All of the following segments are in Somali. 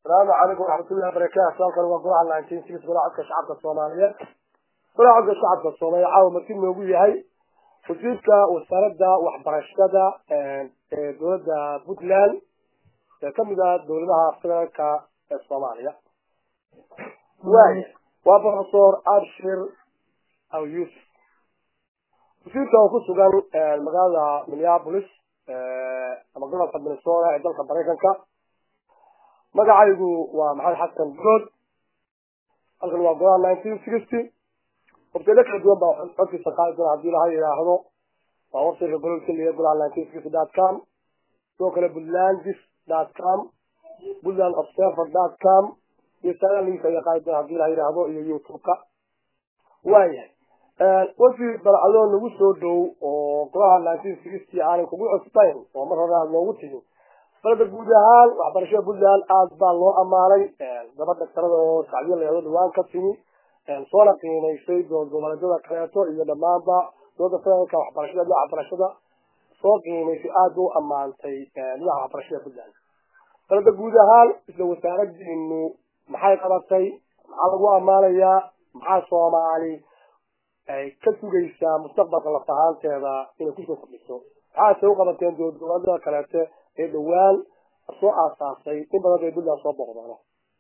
asalaamu calaykum waraxmatullahi wabarakaatu halkan waa golaha nineteen six golaha codka shacabka soomaaliyeed golaha codka shacabka soomaaliya caawa marti noogu yahay wasiirka wasaaradda waxbarashada ee dowladda puntland ee kamid ah dowladaha federaalka ee soomaaliya waaya waa professor abshir aw yusuf wasiirka oo ku sugan magaalada minneapolis ama gobolka minnesota ee dalka maraykanka magacaygu waa maxamed xasan bulood halkan waa golaha nineteen sixty wabtilo kala duwan baa codkiisa qaadi doona hadii laha yidhaahdo waa websiteka golol keliya golaha nineteen sixty dot com sidoo kale puntlandis dot com puntland observer dot com iyo saaliisa ayaa qaadi doona hadii laha yidhaahdo iyo youtube-ka waayahay wasiir balcadoo nagu soo dhow oo golaha nineteen sixty aanan kugu cusbayn oo mar hore aad noogu timi balba guud ahaan waxbarashada puntland aad baa loo ammaanay gabadh dhaktarada oo sacdiyo leedo dhawaan ka timi soona qiimaysay dood goboleedyada kaleeto iyo dhammaanba dooda federaalka waxbarashada dhinaca waxbarashada soo qiimaysay aad u ammaantay dhinaca waxbarashada puntland balba guud ahaan isla wasaaradiinu maxay qabatay maxaa lagu ammaanayaa maxaa soomaali ay ka sugaysaa mustaqbalka laf ahaanteeda inay kusoo kordhiso maxaase u qabateen dood goboleedyada kaleete ee dhawaan soo aasaasay in badan bay puntland soo booqdaano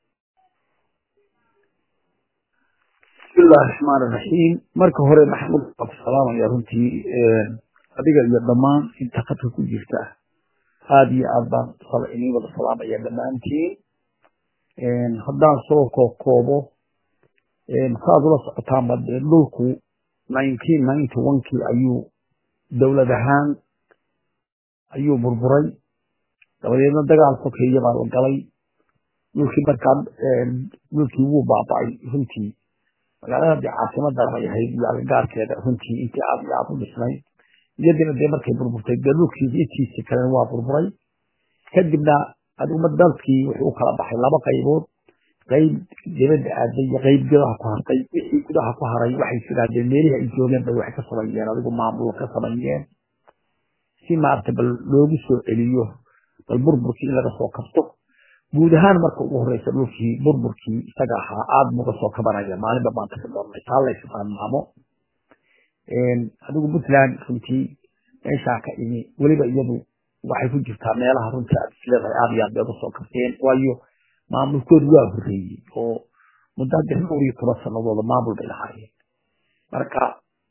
bismillahi raxmaan iraxiim marka hore maxamud waa ku salaamaya runtii adiga iyo dhammaan inta khadka ku jirta aada iyo aad baan idin wada salaamaya dhammaantiin haddaan soo kookoobo saaad ula socotaanba dee dhulku nineteen ninety one kii ayuu dowlad ahaan ayuu burburay dabadeedna dagaal sokeeya baa la galay dhulkii markaa dhulkii wuu baaba-ay runtii magaalada dee caasimada bay ahayd iyo agagaarkeeda runtii intii aad iyo aad u dhisnay iyadina dee markay burburtay dee dhulkii intiisi kalena waa burburay kadibna adiguma dalkii wuxuu u kala baxay laba qaybood qayb dibadda aaday iyo qayb gudaha ku hartay wixii gudaha ku haray waxay siraadeen meelihii ay joogeen bay wax ka sameeyeen adigu maamul ka sameeyeen si maarata bal loogu soo celiyo bal burburkii in laga soo kabto guud ahaan marka ugu horeysa dhulkii burburkii isaga ahaa aada buga soo kabanaya maalinba maanta ka doornay taa la ismaamaamo adigu puntland runtii meeshaa ka imi weliba iyadu waxay ku jirtaa meelaha runtii aad isleedahay aada iyo aad bay uga soo kabteen waayo maamulkoodu waa horreeyey oo muddo hadda dhowr iyo toban sanadooda maamul bay lahaayeen marka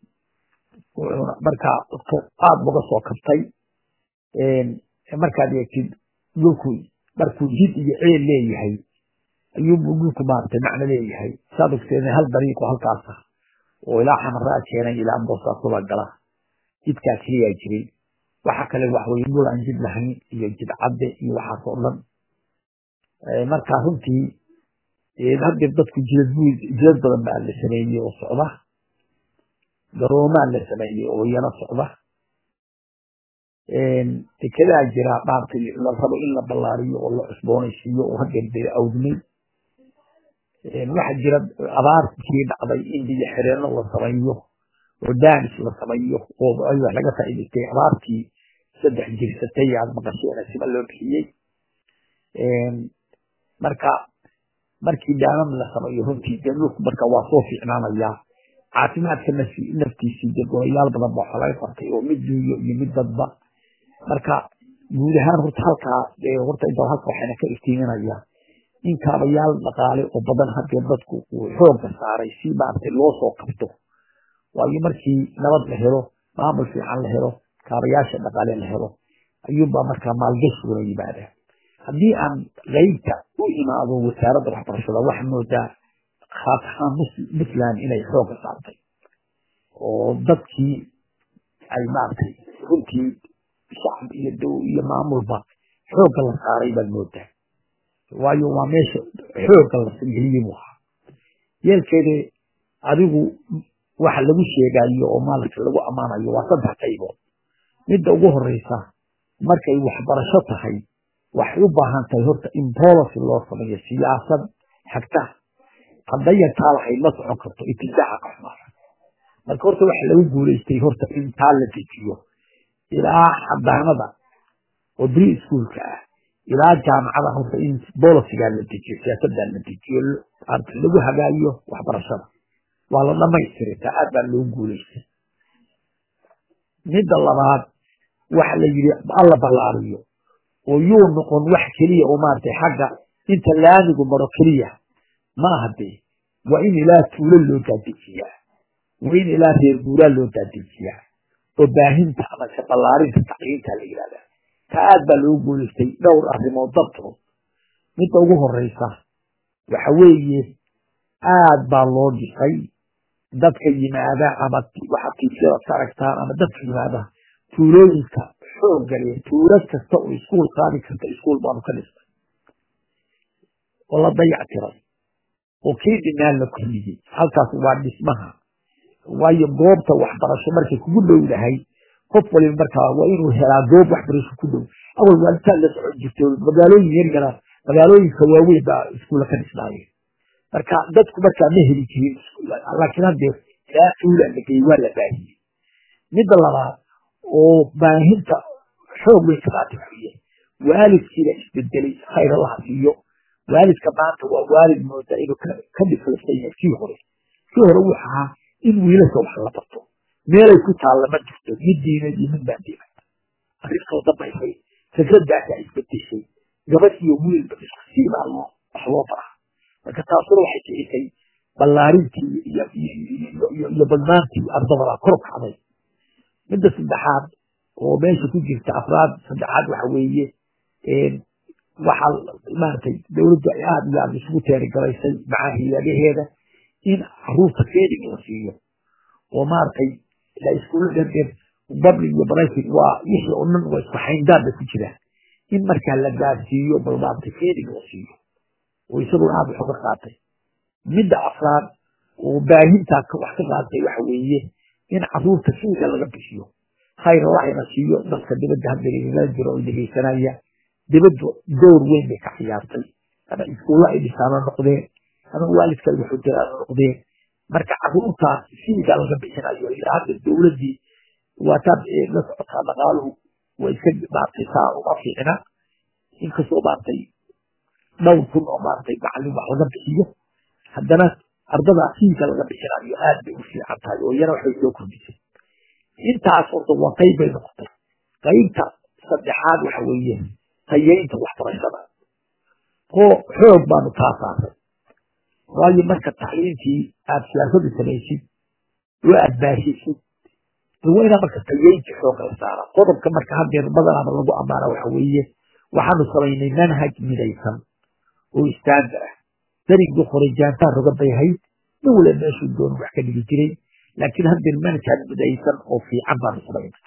marka dadka aada buga soo kabtay markaad eegtid dhulku markuu jid iyo ceel leeyahay ayuubuu dhulku maaragtay macno leeyahay saad ogteen hal dariiqo halkaasa oo ilaa xamaraa keenay ilaa boosaasoba gala jidkaa keliyaa jiray waxa kale waxweye dhul aan jid lahayn iyo jid cadde iyo waxaas oo dhan marka runtii haddee dadku jidad jidad badan baa la sameeyey oo socda garoomaa la sameeyey oo iyana socda dekedaa jira maaragtay la rabo in la ballaariyo oo la cusboonaysiiyo oo hadeer dee awdmay waxaa jira abaartii dhacday in biyo xireenno la sameeyo oo daanis la sameeyo oo wax laga faa'idaystay abaartii saddex jirsatay aad maqasheen sima loo bixiyey marka markii daamam la sameeyo runtii dee dhulku marka waa soo fiicnaanayaa caafimaadka naftiisii dee golayaal badan ba waxaa laga qabtay oo mid duuyo iyo mid dadba marka guud ahaan horta halkaa horta inta halka waxayna ka iftiiminaya in kaabayaal dhaqaale oo badan haddee dadku uu xoogga saaray si maaragtay loo soo qabto waayo markii nabad la helo maamul fiican la helo kaabayaasha dhaqaale la helo ayuunbaa markaa maalgashiguna yimaada haddii aan qeybta u imaado wasaaradda waxbarashada waxaa moodaa khaas ahaan puntland inay xoogga saartay oo dadkii ay maaragtay runtii shacab iyo dow iyo maamulba xoogga la saaray baad moodaa waayo waa meesha xoogga la geliyey buu ahaa yeelkeeda adigu waxa lagu sheegayo oo maaragtay lagu ammaanayo waa saddex qaybood midda ugu horeysa markay waxbarasho tahay waxay u baahan tahay horta in policy loo sameeyo siyaasad xagta haddayan taa lahayd ma socon karto itibaaca qaxmaara marka horta waxa lagu guulaystay horta in taa la dejiyo ilaa xadaanada oo bri schoolka ah ilaa jaamacada horta in bolisigaa la dejiyo siyaasadaa la dejiyo lagu hagaayo waxbarashada waa la dhamaystiray taa aad baa loo guulaystay midda labaad waxa la yidhi alla ballaariyo oo yuu noqon wax keliya oo maaragtay xagga inta laamigu maro keliya ma aha dee waa in ilaa tuulo loo daadejiyaa waa in ilaa reer guuraa loo daadejiyaa oo baahinta amase ballaarinta tacliinta la yidhahdaa ta aad baa loo guulaystay dhowr arrimood dartood midda ugu horeysa waxa weeye aad baa loo dhisay dadka yimaada ama waxa tiifyada ka aragtaan ama dadka yimaada tuulooyinka xoogga leh tuulo kasta oo iskuul qaadi karta iskuul baanu ka dhisnay oo la dayactiray oo kii dhinaan la kordhiyey halkaas waa dhismaha waayo goobta waxbarasho markay kugu dhowdahay qof waliba markaa waa inuu helaa goob waxbarasho ku dhow awal waa intaad la socon jirto magaalooyin yar yara magaalooyinka waaweyn baa iskuulla ka dhisnaayeen marka dadku markaa ma heli jirin laakiin haddee ilaa tuula la geeyey waa la baahiyey midda labaad oo baahinta xoog weyn ka qaatay xuye waalidkiina isbedelay khayr allaha siiyo waalidka maanta waa waalid mooda inuu ka dhiflaysan yahay kii hore kii hore wuxu ahaa in wiilasha wax la barto meelay ku taalla ma jirto mid diineed iyo mid baan diimay arrintoo dambaysay fikradaasaa isbedeshay gabadh iyo wiilba isku siibaa loo wax loo baraa marka taasuna waxay kicisay ballaarintii iyo badnaantii ardadabaa kor kacday midda saddexaad oo meesha ku jirta afraad saddexaad waxa weeye waxaa maaragtay dowladdu ay aada iyo aada isugu teerigalaysay macaa hiyaadaheeda in caruurta feeding la siiyo oo maaragtay la iskuulla dherder public iyo private waa wixii oo dhan waa isku xayndaanba ku jiraan in markaa la gaarsiiyo bal maaragtay feeding la siiyo oo isagoo aada wax uga qaatay midda afraad oo baahintaa wax ka qaatay waxa weeye in caruurta fiiga laga bixiyo khayr allahina siiyo dadka dibadda hadda jiro oo dhegeysanaya dibaddu door weyn bay ka ciyaartay ama iskuulla ay dhisaano noqdeen ama waalidka wuxuu diraano noqdeen marka caruurtaas fiiga laga bixinayo ilaa hadda dowladdii waataad la socotaa dhaqaaluhu way iska maartay saa uma fiicna inkastoo maartay dhowr kun oo maartay macallin wax laga bixiyo haddana ardadaa fiiga laga bixinayo aad bay u fiican tahay oo iyana waxay soo kordhisay intaas horta waa qayb bay noqotay qaybta saddexaad waxa weeye tayeynta waxbarashada oo xoog baanu kaa saarnay waayo marka tacliintii aad siyaasada samaysid oo aad baashisid waa inaa marka tayeynta xoog la saara qodobka marka hadeer badanaaba lagu ammaana waxa weeye waxaanu samaynay manhaj midaysan oo istaandar ah darigii hore jaantaan roga bay hayd nin wala meeshuu doon wax ka dhigi jiray laakiin hadeer manhaj midaysan oo fiican baanu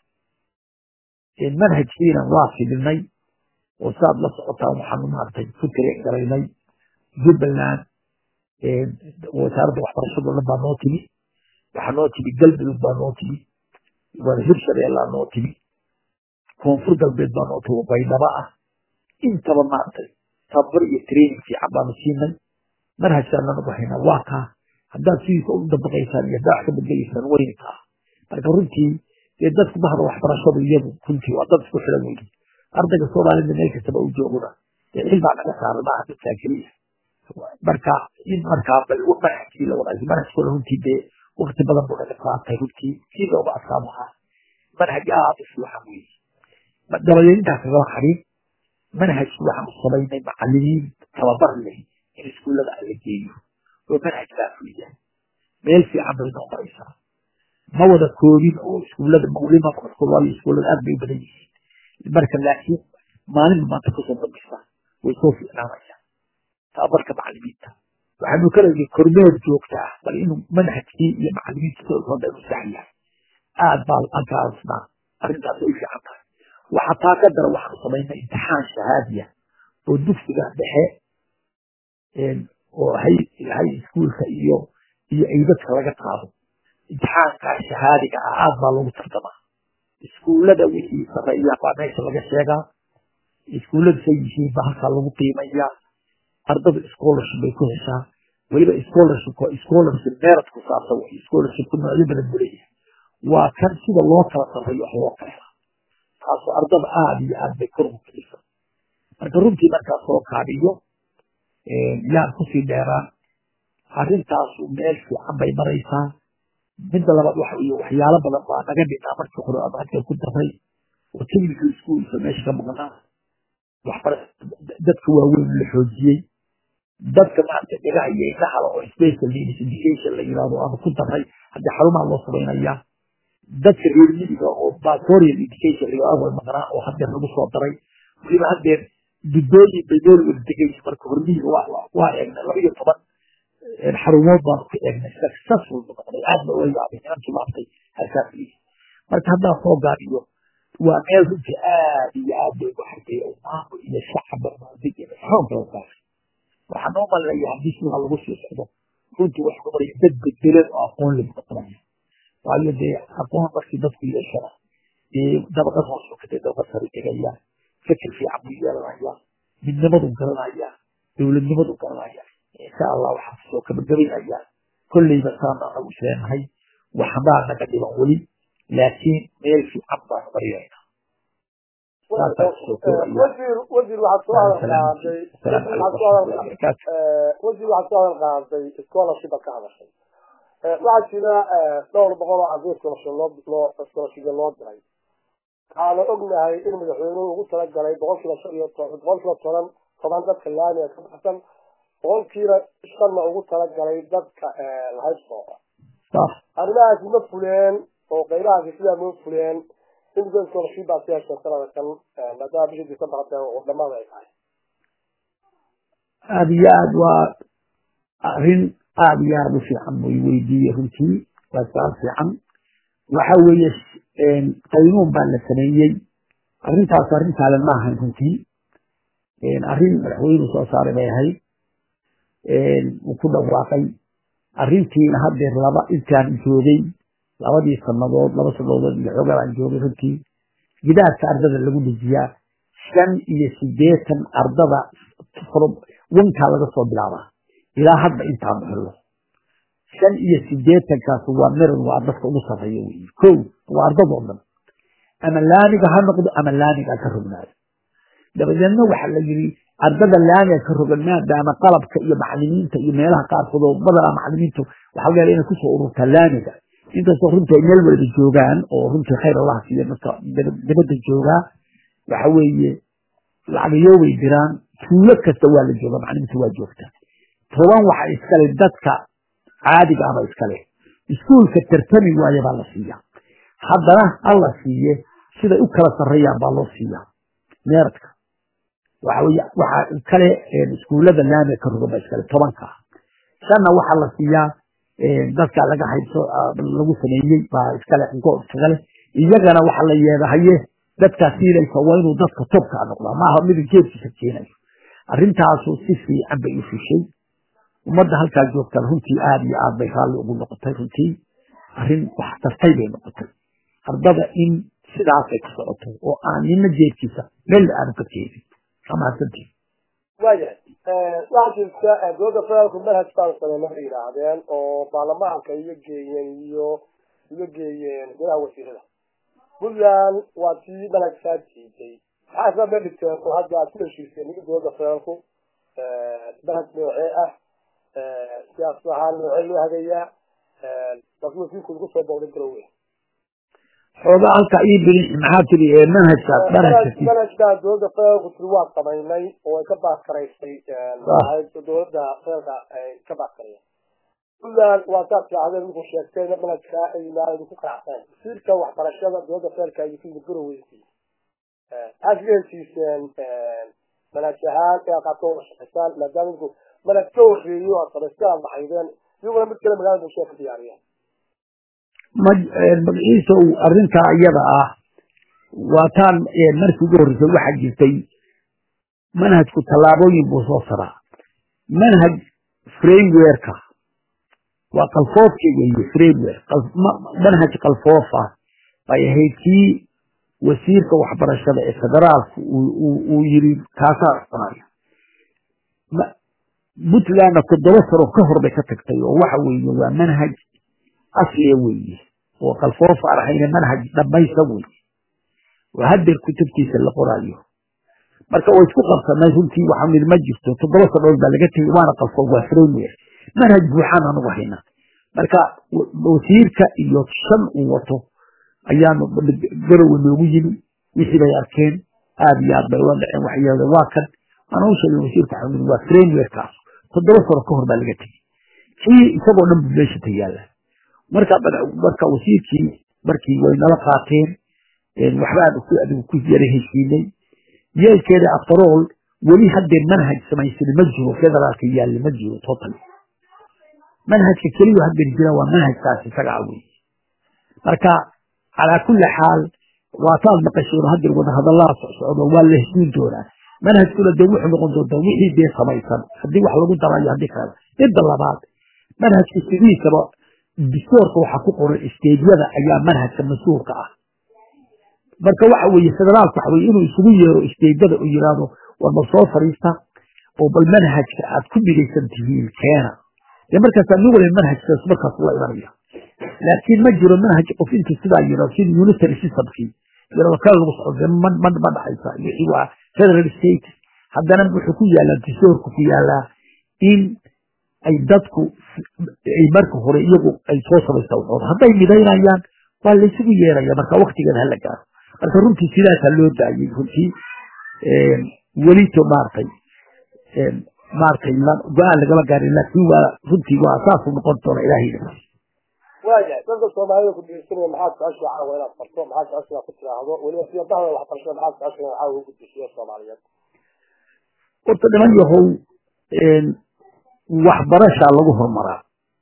samaynay manhajkiina waa fidinay oo saad la socotaan waxaanu maaragtay ku tiri garaynay jubbaland wasaaradda waxbarashada dhan baa noo timi waxaa noo timi galmudug baa noo timi hirshabeellaa noo timi koonfur galbeed baa noo timi baydhaba ah intaba maaragtay tababar iyo training fiican baanu siinay manhajkaan anagu haynaa waa kaa haddaad sidiisa u dabaqaysaan iyo haddaad wax ka bedelaysaan wayna kaa marka runtii dee dadku bahda waxbarashadu iyadu runtii waa dad isku xiran weydi ardayga soomaalida meel kastaba u jooguna dee cilbaa naga saaran maaha dadkaa keliya marka in markaa bal manhajkii la wadaayo manhajkooda runtii dee wakti badan buu naga qaatay runtii kii looga adkaam ahaa manhaj aad u fiican weeye dabadeed intaa kagala xarin manhajki waxaanu samaynay macalimiin tababar leh in iskuullada la geeyo oo manhajkaa fuliya meel fiican bay noo maraysaa ma wada koobin oo iskuullada mawlima waayo iskuullada aad bay u badan yihiin marka laakiin maalinba maanta kusoo dambisa way soo fiicnaanayaan tababarka macalimiinta waxaanu ka leeyahay kormeer joogta ah bal inuu manhajkii iyo macalimiinta sidooda inuu sax yahay aad baa halkaasna arrintaas ay u fiican tahay waxa taa ka dara waxaanu samaynay imtixaan shahaadiya oo dugsiga dhexe oo hay hay iskuulka iyo iyo aydadka laga qaado imtixaankaa shahaadiga ah aad baa lagu tartamaa iskuullada wixii sareeya baa meesha laga sheegaa iskuulladu say yihiin baa halkaa lagu qiimayaa ardada scholarship bay ku heshaa weliba scholarship scholarship meerad ku saabsan way scholarshipku noocyo badan buu leeyahay waa kan sida loo kala sarreeyo wax loo kala helaa taasoo ardada aad iyo aad bay kor ugu kicisa marka runtii markaa soo kaabiyo yaan kusii dheeraan arrintaasu meel fiican bay maraysaa midda labaad waxa weye waxyaalo badan baa naga dhinaa markii hore aan hadda ku daray oo technical schoolka meesha ka maqnaa waxbara dadka waaweyn la xoojiyey dadka maarata dhagaha iyo indhahala oo special needs education la yidhahdo aanu ku daray haddii xarumaha loo samaynayaa dadka reer midiga oo batorial education la yidhahdo way maqnaa oo haddeer lagu soo daray weliba haddeer duddooyin bay meel wada degaysa marka hormihiga waa eegnay laba iyo toban xarumood baanu ku eegnay successful noqday aad ba uga yaabay nimankii maartay harkaasiisa marka haddaa soo gaariyo waa meel runtii aad iyo aad bay ugu xartay maamul iyo shacaba maadig iyo xoog kala saaray waxaa noo malinaya haddii sidaa lagu sii socdo runtii waxa noqonaya dad bedbelan oo aqoon lagu noqonaya waayo dee aqoon markii dadku yeeshana dee dabaqad hoos sokatay dabaqad sare tegaya fikir fiican buu yeelanaya midnimadu garanaya dowladnimadu garanaya insha allah waxaan kusoo kabagabaynaya kolleyba saana anagu isleenahay waxbaa naga dhiban weli laakiin meel fiican baanu marinayna wasiir wasiir waxaad soo hadal qaaday wasiir waxaad soo hadal qaaday scholarship ka hadashay waxaa jira dhowr boqol oo arday scholarship loo loo scholarship loo diray waxaana ognahay in madaxweynuhu ugu talagalay boqolkiiba shan iyo boqolkiiba toban toban dadka laamiga ka baxsan boqolkiiba shanna ugu talagalay dadka lahaybsooqa arrimahaasi ma fuleen oo qaybahaasi sidaa ma fuleen imika scholarship baa si heshay sanada kan maadaama bishii december hadda wadamada ay tahay aada iyo aad waa arrin aada iyo aada u fiican way weydiiye runtii waa su-aal fiican waxa weeye qaynuun baa la sameeyey arrintaas arrin saalan ma ahayn runtii arrin madaxweynuhu soo saaray bay ahayd uu ku dhawaaqay arrintiina haddeer laba intaan joogay labadii sanadood laba sanadood iyo xoogaa baan joogay runtii gidaarka ardada lagu dejiyaa shan iyo sideetan ardada wankaa laga soo bilaabaa ilaa hadda intaanu helno shan iyo sideetankaas waa miran waa dadka ugu sarreeya wey ko waa ardadoo dhan ama laamiga ha noqdo ama laamiga ka rognaado dabadeedna waxaa la yidhi ardada laamiga ka rogan maadaama qalabka iyo macalimiinta iyo meelaha qaarkood oo badanaa macalimiintu waxaa laga yaala inay kusoo ururtaa laamiga inkastoo runtii ay meel walba joogaan oo runtii khayr allaha siiya dadka dibadda joogaa waxa weeye lacagayo way diraan tuulo kasta waa la jooga macalimiinta waa joogta toban waxa iskale dadka caadiga aba iskale iskuulka tartami waaye baa la siiya haddana alla siiye siday u kala sarreeyaan baa loo siiyaa meeradka waxa weye waxaa kale iskuullada laamiga ka rogan baa iskale tobanka shanna waxaa la siiyaa dadka laga haybso lagu sameeyey baa iskale goob iskagale iyagana waxa la yeedahaye dadkaas siilaysa waa inuu dadka tobkaa noqdaa maaha midin geedkiisa keenayo arrintaasu si fiican bay u fushay ummadda halkaa joogtaan runtii aada iyo aad bay raalli ugu noqotay runtii arrin wax tartay bay noqotay ardada in sidaasay ku socoto oo aan nina jeedkiisa meel aanu ka keenin amaasantii waayahay waxaa jirta dowladda federaalku manhaj baan sameyn waxay yidhaahdeen oo baarlamaanka iyo geeyeen iyo iyo geeyeen golaha wasiirada puntland waa tii manhajkaa diiday maxaa isla meel dhigteen oo hadda aad ku heshiiseen ninka dowladda federaalku manhaj noocee ah siyaasad ahaan noocee loo hagayaa laakiin wasiirku lagu soo booqday garowe xoogaa halkaa ii biri maxaa tiri manhajkaas manhajka manhajkaa dowladda federaalku tiri waa samaynay oo ay ka baaskaraysay dowladda federaalka ay ka baaskarayeen puntland waa saad fiicadeen markuu sheegtay manhajkaa ay yimaadeen ku qanacsaneen wasiirka waxbarashada dowladda federaalka iyo kuyimid garoweyntii maxaad kaga heshiiseen manhaj ahaan inaad qaabka uga shaqaysaan maadaama idinku manhaj ka horreeyo aad samaystaan maxaydeen iyaguna mid kale magaalada bulshada ka diyaariyeen magaciisow arrintaa iyada ah waataan markii ugu horreysay waxaa jirtay manhajku tallaabooyin buu soo saraa manhaj framewerka waa qalfoofkii weeye framewer manhaj qalfoof ah bay ahayd kii wasiirka waxbarashada ee federaalku uu yiri kaasaa cunaya puntlandna toddoba sano ka hor bay ka tagtay oo waxa weeye waa manhaj asliya weeye oo qalfoof aan ahayna manhaj dhamaysa weeye oo haddeer kutubtiisa la qoraayo marka way isku qabsanay runtii waxaa mid ma jirto toddoba sanood baa laga tegey waana qalfo waa framework manhaj buuxaan anugu hayna marka wasiirka iyo shan uu wato ayaanu garowe noogu yimi wixii bay arkeen aad iyo aad bay ula dhaceen waxay yidhahdeen waa kan waana u sheegay wasiirka xamid waa frameworkaas toddoba sano ka hor baa laga tegey kii isagoo dhan buu meesha tayaala marka marka wasiirkii markii way nala qaateen waxbaan adigu ku yara heshiinay yeelkeeda aftarool weli haddee manhaj samaysan ma jiro federaalka yaalla ma jiro total manhajka keliya haddeer jira waa manhajkaas isagaa wey marka calaa kulli xaal waataad maqasheen haddeer wadahadallaa socdo waa la heshiin doonaa manhajkuna dee wuxuu noqon doontaa wixii dee samaysan haddii wax lagu darayo haddii kale midda labaad manhajka sidiisaba distoorka waxaa ku qoran isteedyada ayaa manhajka mas-uulka ah marka waxa weeye federaalku waxa weye inuu isugu yeero isteedyada oo yidhaahdo war bal soo fadhiista oo bal manhajka aad ku midaysan tihiin keena dee markaasaa nin waliba manhajkaas markaas ula imanaya laakiin ma jiro manhaj qof intuu sidaa yidhahdo sida unitary systemkii yidhahdo kale lagu socdo ma ma ma dhacaysa wixii waa federal state haddana wuxuu ku yaalaa distoorku ku yaalaa in ay dadku ay marka hore iyagu ay soo samaysta waxooda hadday midaynayaan waa laysugu yeeraya marka waktigeeda hala gaaro marka runtii sidaasaa loo daayey runtii welito maaragtay maaragtay go-aan lagama gaarin laakiin waa runtii waa saasuu noqon doona ilaahayna waayahay dadka soomaalida ku dhegeysanaya maxaad jeceshaa caawa inaad farto maxaad jeceshaa inaad ku tiraahdo weliba sida dahda waxbarashada maxaad jeceshaa inaad caawa ugu gudbisiyo soomaaliyeed horta dhiman yahow waxbarashaa lagu horumaraa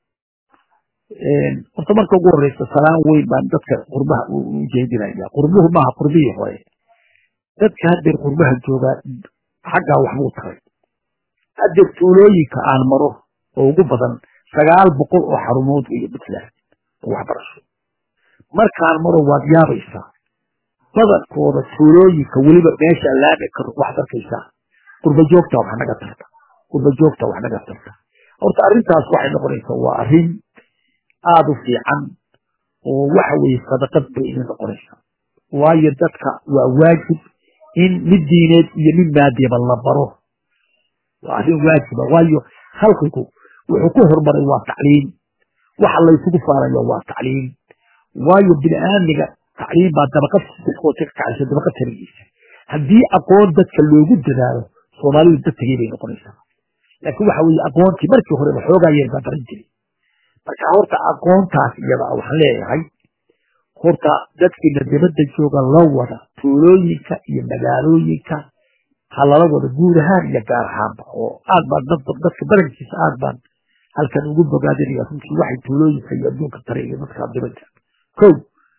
horta marka ugu horeysa salaan weyn baan dadka qurbaha u jeedinaya qurbuhu maaha qurbihii hore dadka haddeer qurbaha joogaa xaggaa waxbuu taray haddeer tuulooyinka aan maro oo ugu badan sagaal boqol oo xarumood iyo puntland oo waxbarasho markaan maro waad yaabaysaa badankooda tuulooyinka weliba meesha laami karo waxaad arkaysaa qurba joogta wax naga tarta qurba joogta wax naga tarta horta arrintaas waxay noqonaysaa waa arrin aada u fiican oo waxa weeye sadaqad bay idin noqonaysaa waayo dadka waa waajib in mid diineed iyo mid maadiaba la baro waa arrin waajiba waayo khalqigu wuxuu ku horumaray waa tacliim waxa laysugu faarayo waa tacliim waayo bini aadmiga tacliim baa dabaqad dadkoota ka kacaysa dabaqad tarigiisa haddii aqoon dadka loogu dadaalo soomaalidu dad tegey bay noqonaysaa laakiin waxa weeye aqoontii markii horeba xoogaa yar baa baran jiray marka horta aqoontaas iyada waxaan leeyahay horta dadkiina dibadda jooga la wada tuulooyinka iyo magaalooyinka ha lala wada guud ahaan iyo gaar ahaanba oo aad baan dadka badankiisa aad baan halkan ugu bogaadinaya runtii waxay tuulooyinka iyo adduunka tare iyo dadka dibadda kow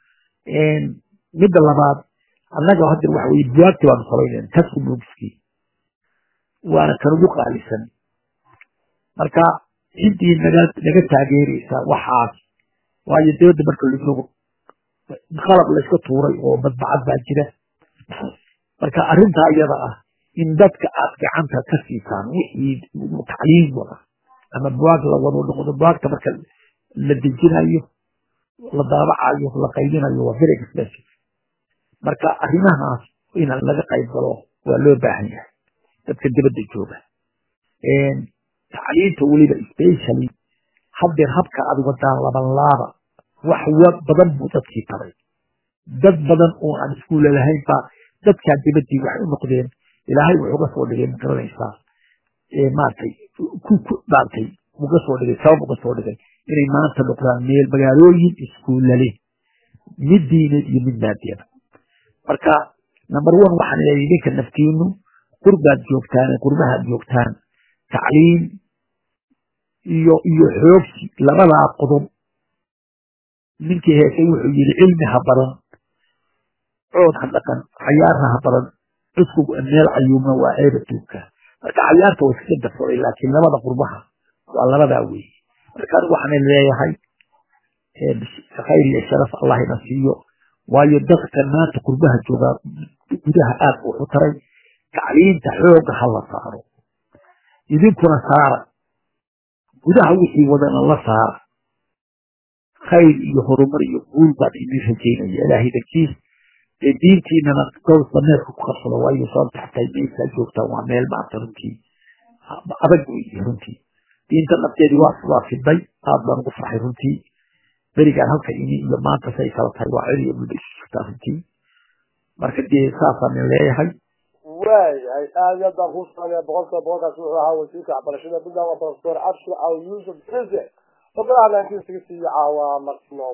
midda labaad annaga hadda waxa weye buwaagti baanu samaynayna tasku bogiskii waana kan ugu qaalisan marka ciddii naga naga taageeraysa waxaas waayo dibadda marka la joogo qalab layska tuuray oo madbacad baa jira marka arrintaa iyada ah in dadka aad gacanta ka siisaan wixii tacliim wada ama buwaag la wado noqdo buwaagta marka la dejinayo la daabacayo la qaybinayo waa very expensive marka arrimahaas in laga qayb galo waa loo baahan yahay dadka dibadda jooga tacliinta weliba specially haddeer habka aad wadaan laban laaba wax badan buu dadkii taray dad badan oo aan iskuulle lahayn baa dadkaa dibaddii waxay u noqdeen ilaahay wuxuu uga soo dhigay magaranaysaa maaragtay ku maaragtay uga soo dhigay sabab uga soo dhigay inay maanta noqdaan meel magaalooyin iskuulla leh mid diineed iyo mid maadiyada marka number one waxaan leeyahay idinka naftiinu qurbaad joogtaan qurbahaad joogtaan tacliim iyo iyo xoogsi labadaa qodob ninkii heesay wuxuu yidhi cilmi ha baran cood ha dhaqan cayaarna ha baran cusku meel cayuumna waa ceeb adduunka marka cayaarta way iska darsaday laakiin labada qurbaha waa labadaa weeye marka anigu waxaan leeyahay khayr iyo sharaf allah ina siiyo waayo dadkan maanta qurbaha joogaa gudaha aad wuxu taray tacliinta xooga ha la saaro idinkuna saara gudaha wixii wadana la saara khayr iyo horumar iyo guul baan idin rajaynaya ilaahay dankiis ee diintiinana gows dameerka ku qabsado waayo sababta xataa meeskaa joogtaan waa meel maanta runtii adag wey runtii diinta nafteedii waa waa fiday aad baan ugu farxay runtii berigaan halka ini iyo maanta say kala tahay waa celi iyo dhulba isu jirtaa runtii marka dee saasaan leeyahay waayahay aad iyo aad baan kuu salaamaya boqolkiiba boqolkaas wuxuu ahaa wasiirka waxbarashada puntland waa professor abshir aw yusuf xise ogolaha nineteen sixty caawa martino